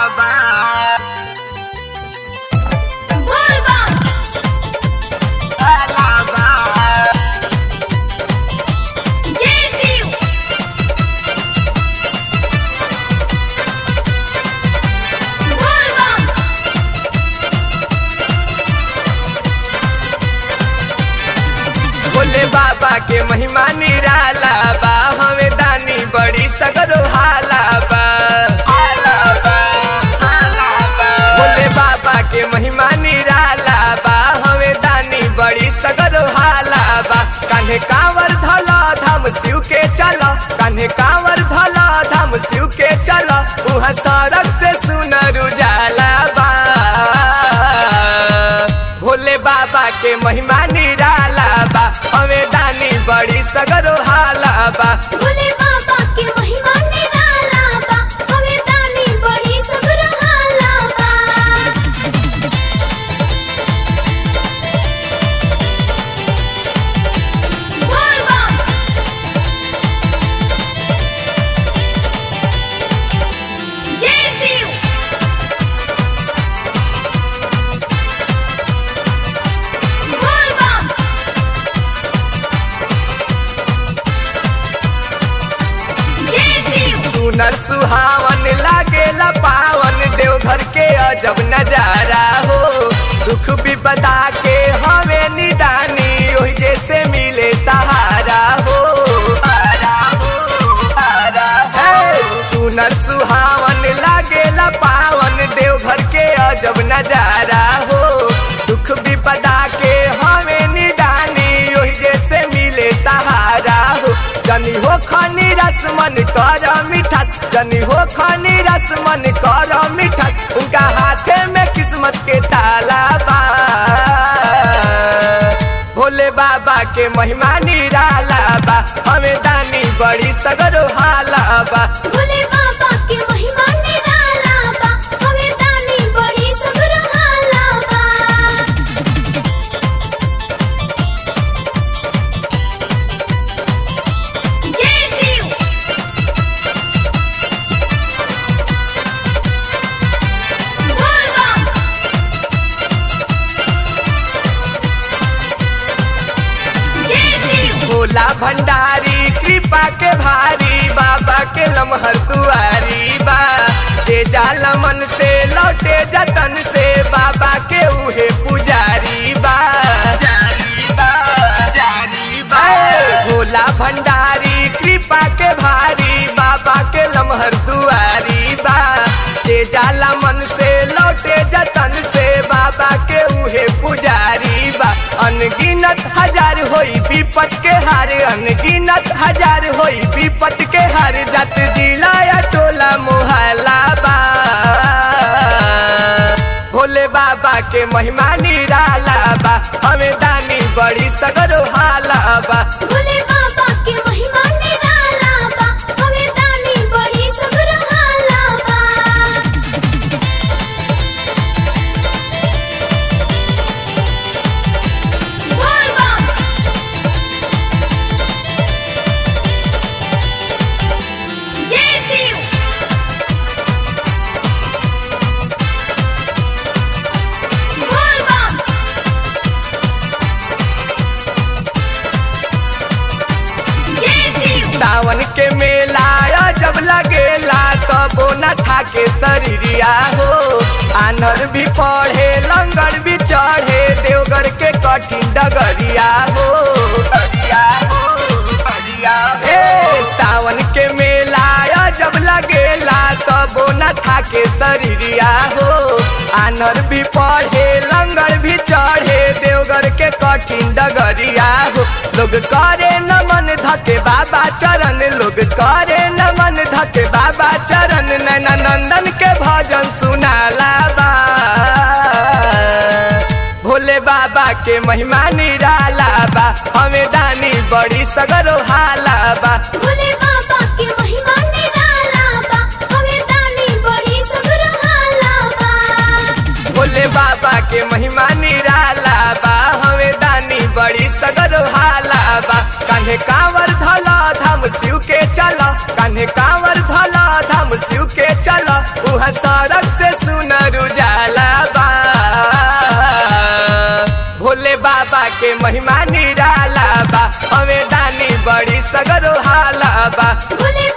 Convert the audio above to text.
बा बोलबम काला बा जय शिव बोलबम भोले बाबा के महिमा निराला बा हमें दानी बड़ी सगरो हाला बा हाला बा, हाला बा। भोले बाबा के महिमा निराला बा हमें दानी बड़ी सगरो हाला बा कान्हे कांवर धला धाम शिव के चला कान्हे कांवर धला धाम शिव के चला उहाँ सड़क से सुनर उजाला बा भोले बाबा के महिमा निराला बा हमें दानी बड़ी सगरो हाला बा भोले बाबा के महिमा निराला बा हमें दानी बड़ी सगरहाला बा बोलबम जय शिव बोलबम जय शिव सुनर सुहावन लागेला पावन देवघर के अजब नजारा हो दुख विपदा के हवे निदानी ओही जैसे मिले सहारा हो सहारा हो, सहारा हो। सुनर सुहावन लागेला पावन देवघर के अजब नजारा हो दुख विपदा के हमें निदानी ओही जैसे मिले सहारा हो जनी हो खनी रसमन कर मीठा जनी हो खनी रसमन कर मीठा उनका हाथे में किस्मत के ताला बा भोले बाबा के महिमा निराला बा हमें दानी बड़ी सगरो हाला बा भोले बाबा के महिमा निराला बा हमें दानी बड़ी सगरहाला बा जय शिव बोलबम जय शिव भोला भंडारी कृपा के भारी बाबा के लमहर दुआरी बा जे जाला मन से लौटे जतन से बाबा के उहे पुजारी बा जारी बा, जारी बा। भोला भंडारी कृपा के भारी बाबा के लमहर दुआरी बा जे जाला मन से लौटे जतन से बाबा के उहे पुजारी बा अनगिनत हजार होई विपत के हार अनगिनत हजार होई विपत के हार जत जिला या टोला मोहल्ला बा भोले बाबा के महिमा निराला बा हमें दानी बड़ी सगरो हाला बा भोले बाबा के महिमा निराला बा हमें दानी बड़ी सगरहाला बा बोलबम जय शिव बोलबम जय शिव सावन के मेला जब लगेला तबो न था के शरीरिया हो आनर भी पढ़े लंगर भी चढ़े देवगर के कठिन डगरिया हो डगरिया हो, डगरिया हो। ए, सावन के मेला जब लगेला तबो न था के शरीरिया हो आनर भी पढ़े लंगर भी चढ़े देवगर के कठिन डगरिया हो लोग करे नमन धके बाबा चरण लोग करे नमन धके बाबा चरण नैना नंदन के भजन सुनाला बा भोले बाबा के महिमा निराला बा हमें दानी बड़ी सगरो हाला बा भोले बाबा के महिमा निराला बा हमें दानी बड़ी सगरहाला बा भोले बाबा के महिमा निराला बा हमें दानी बड़ी सगरो हाला बा कान्हे कांवर धला धाम शिव के चला कान्हे कांवर धला धाम शिव के चला उहाँ सड़क से बाबा के महिमा निराला बा हमें दानी बड़ी सगरो हाला बा भोले